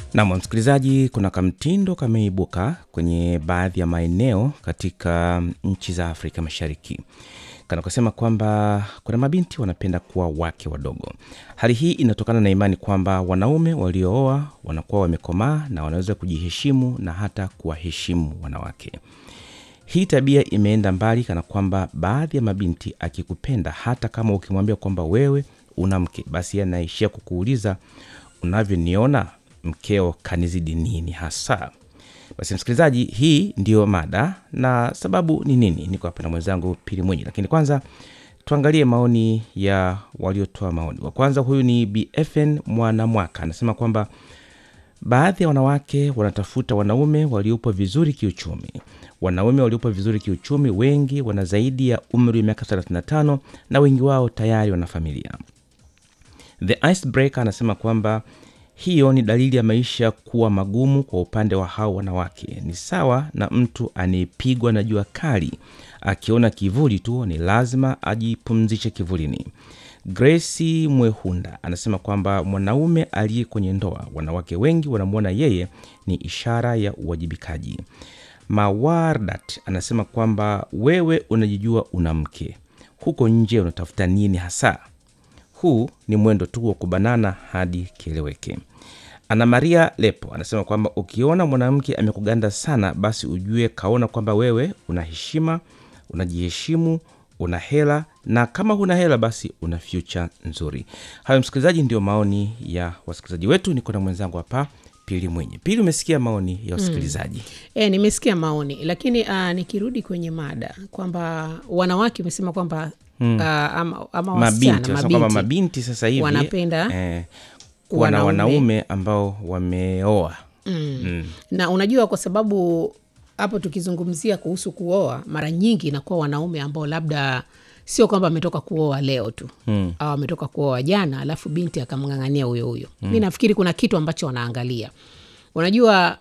Nam msikilizaji, kuna kamtindo kameibuka kwenye baadhi ya maeneo katika nchi za Afrika Mashariki kanakosema kwamba kuna mabinti wanapenda kuwa wake wadogo. Hali hii inatokana na imani kwamba wanaume waliooa wanakuwa wamekomaa na wanaweza kujiheshimu na hata kuwaheshimu wanawake. Hii tabia imeenda mbali, kana kwamba baadhi ya mabinti akikupenda, hata kama ukimwambia kwamba wewe una mke, basi anaishia kukuuliza unavyoniona mkeo kanizidi nini hasa? Basi msikilizaji, hii ndiyo mada na sababu ni nini. Niko hapa na mwenzangu Pili Mwenyi, lakini kwanza tuangalie maoni ya waliotoa maoni. Wa kwanza huyu ni BFN Mwanamwaka, anasema kwamba baadhi ya wanawake wanatafuta wanaume waliopo vizuri kiuchumi. Wanaume waliopo vizuri kiuchumi wengi wana zaidi ya umri wa miaka 35 na wengi wao tayari wana familia. The Icebreaker anasema kwamba hiyo ni dalili ya maisha kuwa magumu kwa upande wa hao wanawake. Ni sawa na mtu anayepigwa na jua kali, akiona kivuli tu ni lazima ajipumzishe kivulini. Grace Mwehunda anasema kwamba mwanaume aliye kwenye ndoa, wanawake wengi wanamwona yeye ni ishara ya uwajibikaji. Mawardat anasema kwamba wewe unajijua una mke, huko nje unatafuta nini hasa? Huu ni mwendo tu wa kubanana hadi kieleweke. Ana Maria Lepo anasema kwamba ukiona mwanamke amekuganda sana, basi ujue kaona kwamba wewe una heshima, unajiheshimu, una hela, na kama huna hela basi una future nzuri. Hayo msikilizaji, ndio maoni ya wasikilizaji wetu. Niko na mwenzangu hapa Pili Mwenye. Pili, umesikia maoni ya wasikilizaji E, nimesikia maoni lakini uh, nikirudi kwenye mada kwamba wanawake umesema kwamba mm. uh, ama, ama mabinti wasichana wanasema kwamba mabinti mabinti sasa hivi wanapenda eh, kuwa na wanaume. wanaume ambao wameoa na unajua kwa sababu hapo tukizungumzia kuhusu kuoa mara nyingi inakuwa wanaume ambao labda sio kwamba ametoka kuoa leo tu mm. au ametoka kuoa jana alafu binti akamng'ang'ania huyo huyo mm. mi nafikiri kuna kitu ambacho wanaangalia unajua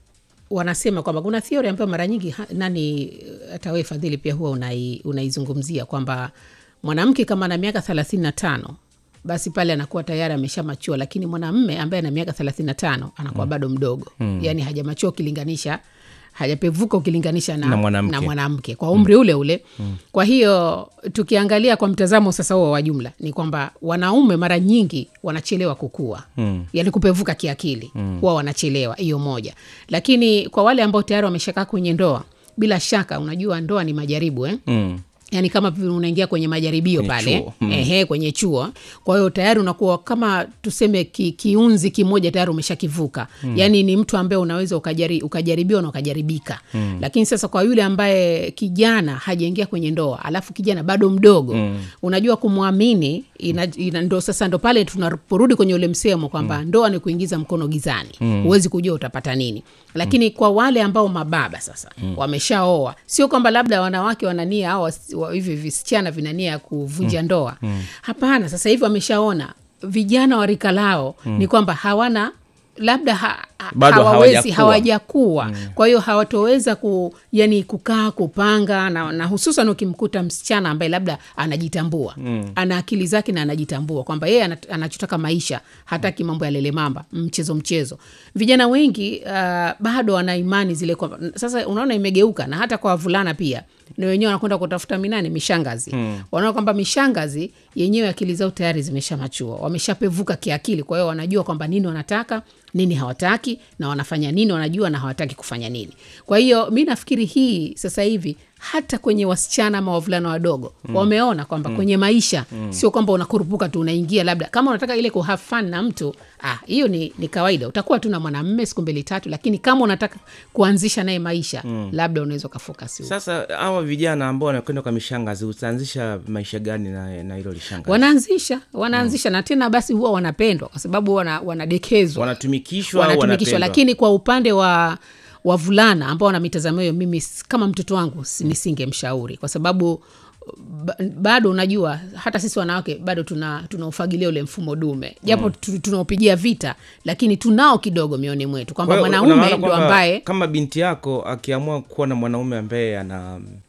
wanasema kwamba kuna theory ambayo mara nyingi ha- nani hata wewe fadhili pia huwa unai, unaizungumzia kwamba mwanamke kama ana miaka thelathini na tano basi pale anakuwa tayari ameshamachua lakini mwanamme ambaye ana miaka thelathini na tano anakuwa bado mdogo mm. yaani hajamachua ukilinganisha hajapevuka ukilinganisha na, Na mwanamke. na mwanamke kwa umri ule ule mm. kwa hiyo tukiangalia kwa mtazamo sasa huo wa jumla ni kwamba wanaume mara nyingi wanachelewa kukua mm. yani kupevuka kiakili mm. huwa wanachelewa hiyo moja lakini kwa wale ambao tayari wameshakaa kwenye ndoa bila shaka unajua ndoa ni majaribu eh? mm. yani kama vile unaingia kwenye majaribio Kwenye pale chuo. Mm. ehe, kwenye chuo kwa hiyo tayari unakuwa kama tuseme ki, kiunzi kimoja tayari umeshakivuka mm. yani ni mtu ambaye unaweza ukajari, ukajaribiwa na ukajaribika mm. lakini sasa kwa yule ambaye kijana hajaingia kwenye ndoa alafu kijana bado mdogo mm. unajua kumwamini ina, ina, ndo sasa ndo pale tunaporudi kwenye ule msemo kwamba mm. ndoa ni kuingiza mkono gizani huwezi kujua utapata nini lakini mm. kwa wale ambao mababa sasa mm. wameshaoa sio kwamba labda wanawake wanania au wasi- wa- hivi visichana vinania ya kuvunja ndoa hapana sasa hivi wameshaona vijana wa rika lao ni kwamba hawana labda ha, ha, Bado hawawezi hawajakuwa. hawajakuwa mm. kwa hiyo hawatoweza ku, yani kukaa kupanga na, na hususan ukimkuta msichana ambaye labda anajitambua mm. ana akili zake na anajitambua kwamba yeye ana- anachotaka maisha hataki mambo ya lele mamba mchezo mchezo vijana wengi uh, bado wana imani zile kwamba sasa unaona imegeuka na hata kwa wavulana pia na wenyewe wanakwenda kutafuta minani mishangazi mm. wanaona kwamba mishangazi yenyewe akili zao tayari zimeshamachua wameshapevuka kiakili kwa hiyo wanajua kwamba nini wanataka nini hawataki na wanafanya nini wanajua na hawataki kufanya nini kwa hiyo mi nafikiri hii sasa hivi hata kwenye wasichana ama wavulana wadogo mm. wameona kwamba mm. kwenye maisha mm. sio kwamba unakurupuka tu unaingia labda kama unataka ile ku have fun na mtu ah, hiyo ni, ni kawaida utakuwa tu na mwanamme siku mbili tatu lakini kama unataka kuanzisha naye maisha mm. labda unaweza ukafokasi huko. Sasa hawa vijana ambao wanakwenda kwa mishangazi, utaanzisha maisha gani na na hilo lishangazi? wanaanzisha wanaanzisha na tena basi huwa wanapendwa kwa sababu wana, wanadekezwa Wanatumikishwa au wanatumikishwa wanapendwa? lakini kwa upande wa wavulana ambao wana mitazamo hiyo mimi s- kama mtoto wangu si- nisingemshauri kwa sababu ba- bado unajua hata sisi wanawake bado tuna tunaufagilia ule mfumo dume japo mm. tunaopigia vita lakini tunao kidogo mioni mwetu kwamba Kwa hiyo mwanaume unaona ndo kwamba ambaye kama binti yako akiamua kuwa na mwanaume ambaye ana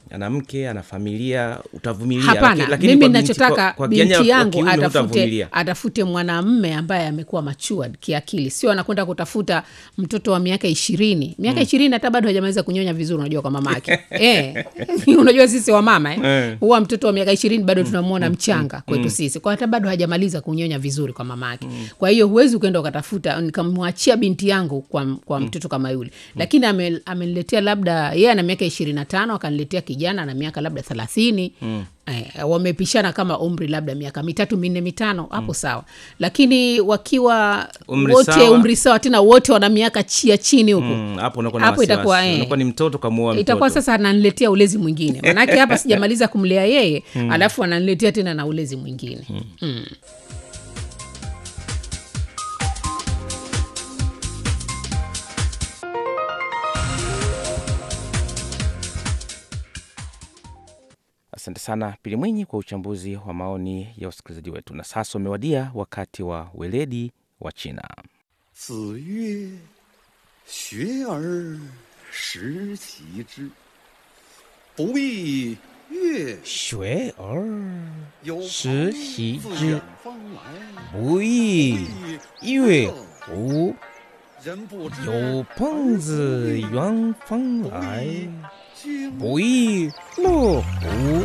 ana mke ana familia utavumilia hapana laki- lakini mimi kwa binti- nachotaka kwa- kwa kijana binti wa yangu kiume atafute, hutavumilia. atafute mwanamme ambaye amekuwa matured kiakili sio anakwenda kutafuta mtoto wa miaka ishirini miaka ishirini hata bado hajamaliza kunyonya vizuri unajua kwa mama yake eh. unajua sisi wa mama eh. Eh. huwa mtoto wa miaka ishirini bado tunamwona mchanga kwetu sisi kwa hata bado hajamaliza kunyonya vizuri kwa mama yake kwa hiyo huwezi ukaenda ukatafuta nikamwachia binti yangu kwa, kwa mtoto kama yule lakini ame- ameniletea labda yeye ana miaka ishirini na tano akaniletea kijana na miaka labda thelathini Eh, wamepishana kama umri labda miaka mitatu minne mitano hapo sawa lakini wakiwa Umri wote sawa. umri sawa tena wote wana miaka chia chini huku Mm, hapo unakuwa na Hapo wasiwasi. itakuwa, eh. unakuwa ni mtoto kamuoa mtoto itakuwa sasa ananiletea ulezi mwingine manake hapa sijamaliza kumlea yeye alafu ananiletea tena na ulezi mwingine mm. asante sana pili mwinyi kwa uchambuzi wa maoni ya wasikilizaji wetu na sasa umewadia wakati wa weledi wa china 子曰：“学而时齐之，不亦乐学而有时朋习自之远方来， 不亦乐乎人不知有朋自远方来经不亦乐乎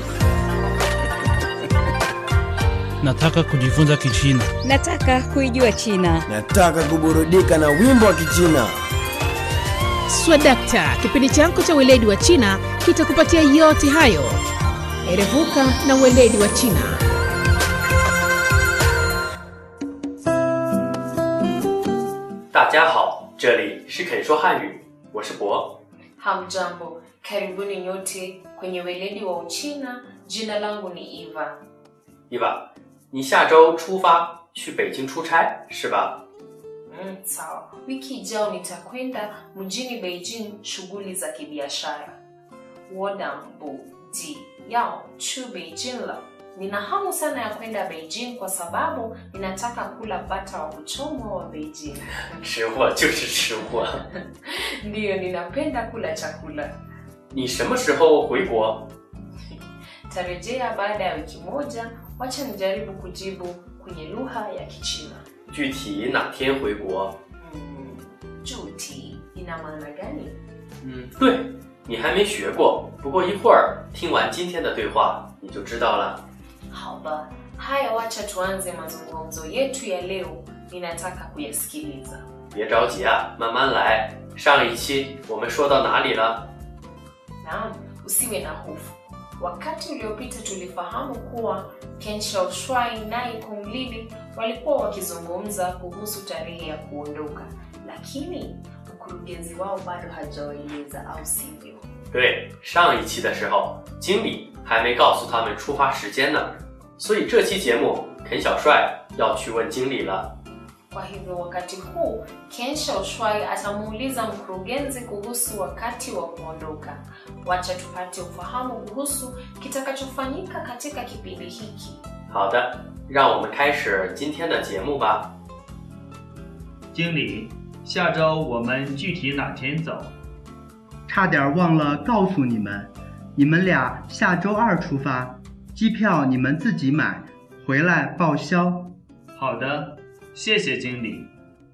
Nataka kujifunza Kichina. Nataka kuijua China. Nataka kuburudika na wimbo wa Kichina. swadakta kipindi chako cha weledi wa china kitakupatia yote hayo erevuka na weledi wa china 大家好，这里是肯说汉语，我是博。 Hamjambo, karibuni nyote kwenye weledi wa Uchina. Jina langu ni Eva. 伊娃，你下周出发去北京出差是吧？ Mm, sawa. Wiki ijao nitakwenda mjini Beijing shughuli za kibiashara. 我等不及要去 Beijing了. Nina hamu sana ya kwenda Beijing kwa sababu ninataka kula bata wa kuchomwa wa Beijing. 吃货就是吃货。 Ndiyo, ninapenda kula chakula. 你什么时候回国？ Tarejea baada ya wiki moja. Wacha nijaribu kujibu kwenye lugha ya Kichina. 具体哪天回国？ Mm, 主题 ina maana gani? 嗯，对，你还没学过，不过一会儿听完今天的对话你就知道了。 Haba, haya, wacha tuanze mazungumzo yetu ya leo. Ninataka kuyasikiliza. 别着急啊，慢慢来。上一期我们说到哪里了？ Naam, usiwe na hofu. Wakati uliopita tulifahamu kuwa Ken Shaoxuai naye Kung Lili walikuwa wakizungumza kuhusu tarehe ya kuondoka, lakini mkurugenzi wao bado hajawaeleza, au sivyo? 对，上一期的时候，经理还没告诉他们出发时间呢，所以这期节目肯小帅要去问经理了。 Kwa hivyo wakati huu Ken Shaoxuai atamuuliza mkurugenzi kuhusu wakati wa kuondoka. Wacha tupate ufahamu kuhusu kitakachofanyika katika kipindi hiki. 好的，让我们开始今天的节目吧。 经理，下周我们具体哪天走？ 差点忘了告诉你们，你们俩下周二出发，机票你们自己买，回来报销。 好的，谢谢经理。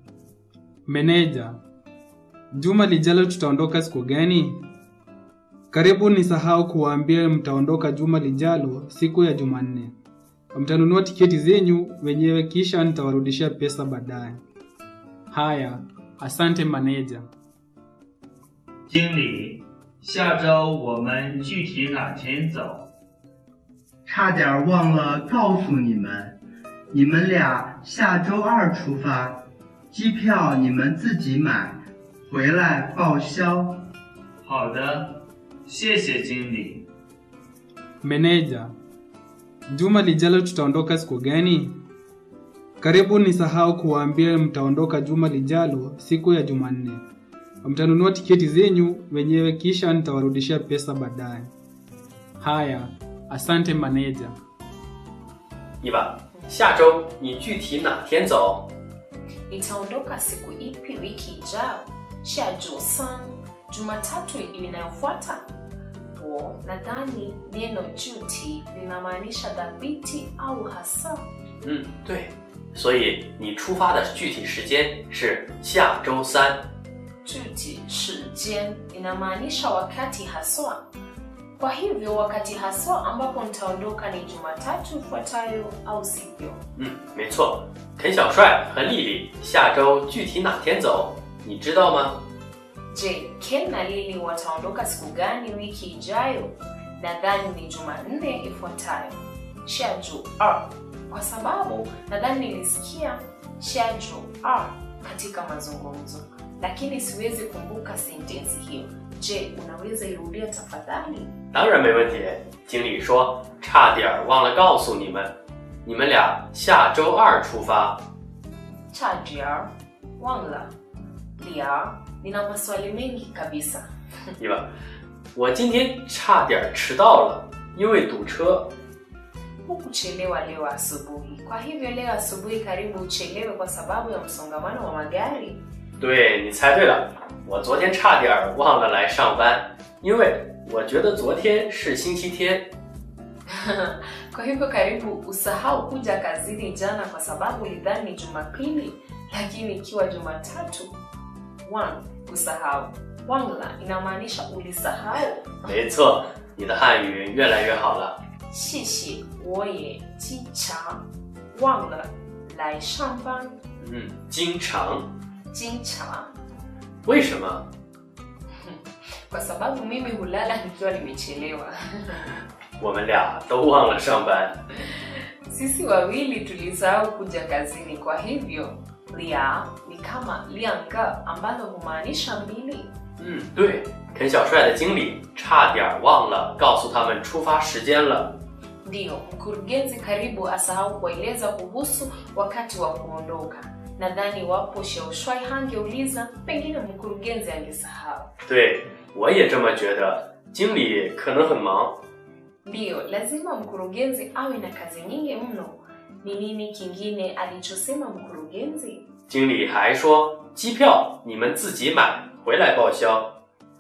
Meneja, juma lijalo tutaondoka siku gani? Karibu nisahau kuwaambia mtaondoka juma lijalo siku ya Jumanne. Mtanunua tiketi zenyu wenyewe kisha nitawarudishia pesa baadaye. Haya, asante maneja. 经理，下周我们具体哪天走？ 差点忘了告诉你们，你们俩下周二出发，机票你们自己买，回来报销。 好的，谢谢经理。 Meneja, juma lijalo tutaondoka siku gani? Karibu nisahau kuwaambia mtaondoka juma lijalo siku ya Jumanne. Mtanunua tiketi zenyu wenyewe kisha nitawarudishia pesa baadaye. Haya, asante maneja. 伊娃，下周你具体哪天走？ Nitaondoka siku ipi wiki ijao? Shajua san Jumatatu inayofuata? wo nadhani neno juti linamaanisha dhabiti au hasa 嗯，对，所以你出发的具体时间是下周三。 juti shijen inamaanisha wakati haswa kwa hivyo wakati haswa ambapo nitaondoka ni jumatatu ifuatayo au sivyo 嗯，没错，肯小帅和丽丽下周具体哪天走，你知道吗？ je ken na lili wataondoka siku gani wiki ijayo nadhani ni jumanne ifuatayo shaju r kwa sababu nadhani nilisikia shaju r katika mazungumzo lakini siwezi kumbuka sentensi hiyo je unaweza irudia tafadhali 当然没问题。经理说差点儿忘了告诉你们，你们俩下周二出发。 chajiar wangla liar nina maswali mengi kabisa 对吧？我今天差点儿迟到了，因为堵车。 hukuchelewa leo asubuhi kwa hivyo leo asubuhi karibu uchelewe kwa sababu ya msongamano wa magari 对你猜对了，我昨天差点儿忘了来上班，因为我觉得昨天是星期天。 kwa hivyo karibu usahau kuja kazini jana kwa sababu ulidhani ni jumapili lakini ikiwa jumatatu one kusahau wangla inamaanisha ulisahau 没错，你的汉语越来越好了。 谢谢我也经常忘了来上班嗯，经常。 经常为什么？ kwa sababu mimi hulala nikiwa nimechelewa 我们俩都忘了上班。 sisi wawili tulisahau kuja kazini kwa hivyo lia ni kama lianga ambalo humaanisha mbili 嗯，对，肯小帅的经理差点儿忘了告诉他们出发时间了。 ndiyo mkurugenzi karibu asahau kueleza kuhusu wakati wa kuondoka nadhani wapo sheushwai hangeuliza pengine mkurugenzi angesahau 对，我也这么觉得。经理可能很忙。 ndiyo lazima mkurugenzi awe na kazi nyingi mno ni nini kingine alichosema mkurugenzi 经理还说，机票你们自己买，回来报销。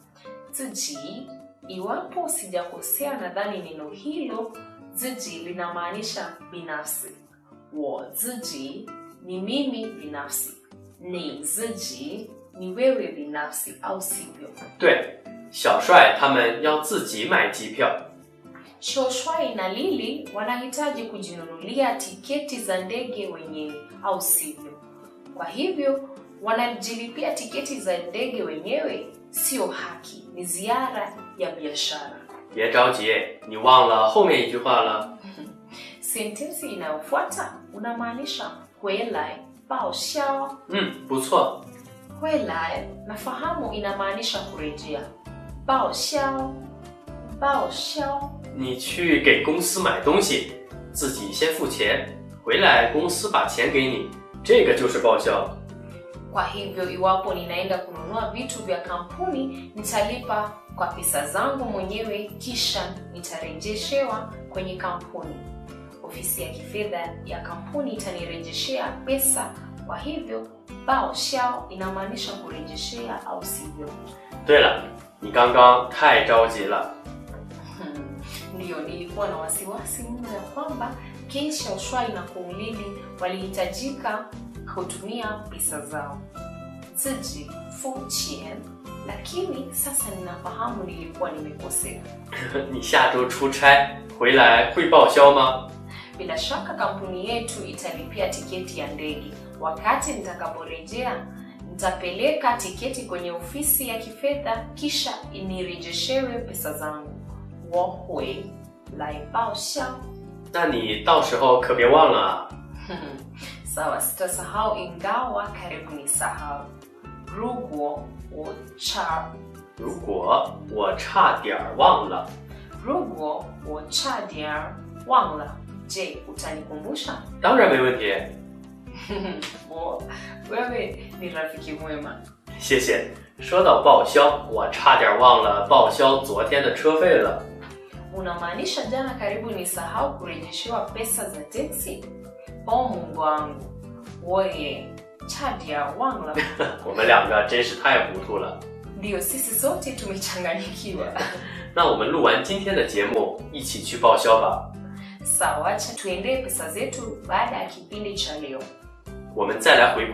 ziji iwapo sijakosea nadhani neno hilo ziji linamaanisha binafsi wo ziji ni mimi binafsi ni ziji ni wewe binafsi au sivyo 对，小帅他们要自己买机票。 shoshwai na lili wanahitaji kujinunulia tiketi za ndege wenyewe au sivyo kwa hivyo wanajilipia tiketi za ndege wenyewe sio haki ni ziara ya biashara 别着急，你忘了后面一句话了。 sentensi inayofuata unamaanisha huelai baoshao 嗯，不错。 huelai nafahamu inamaanisha kurejea baoshao baoshao 你去给公司买东西，自己先付钱，回来公司把钱给你，这个就是报销。 kwa hivyo iwapo ninaenda kununua vitu vya kampuni nitalipa kwa pesa zangu mwenyewe kisha nitarejeshewa kwenye kampuni ofisi ya kifedha ya kampuni itanirejeshea pesa kwa hivyo bao shao inamaanisha kurejeshea au sivyo 对了，你刚刚太着急了。 ndiyo nilikuwa na wasiwasi mno ya kwamba kesha ushwai na kuulili walihitajika kutumia pesa zao ziji fuchien lakini sasa ninafahamu nilikuwa nimekosea 你下周出差回来会报销吗？ bila shaka kampuni yetu italipia tiketi ya ndege wakati nitakaporejea nitapeleka tiketi kwenye ofisi ya kifedha kisha nirejeshewe pesa zangu wohwe laibao 那你到时候可别忘了啊。 sawa sitasahau ingawa karibu ni sahau ruguo wocha 如果我差点儿忘了， ruguo wochadia wangla je utanikumbusha 当然没问题。 Wo, wewe ni rafiki mwema 谢谢。说到报销，我差点忘了报销昨天的车费了。 unamaanisha jana karibu ni sahau kurejeshewa pesa za teksi o mungu wangu woye chadia wangla 我们两个真是太糊涂了。 ndiyo sisi sote tumechanganyikiwa 那我们录完今天的节目，一起去报销吧。 Sawa, acha tuendee pesa zetu baada ya kipindi cha leo. 我们再来回顾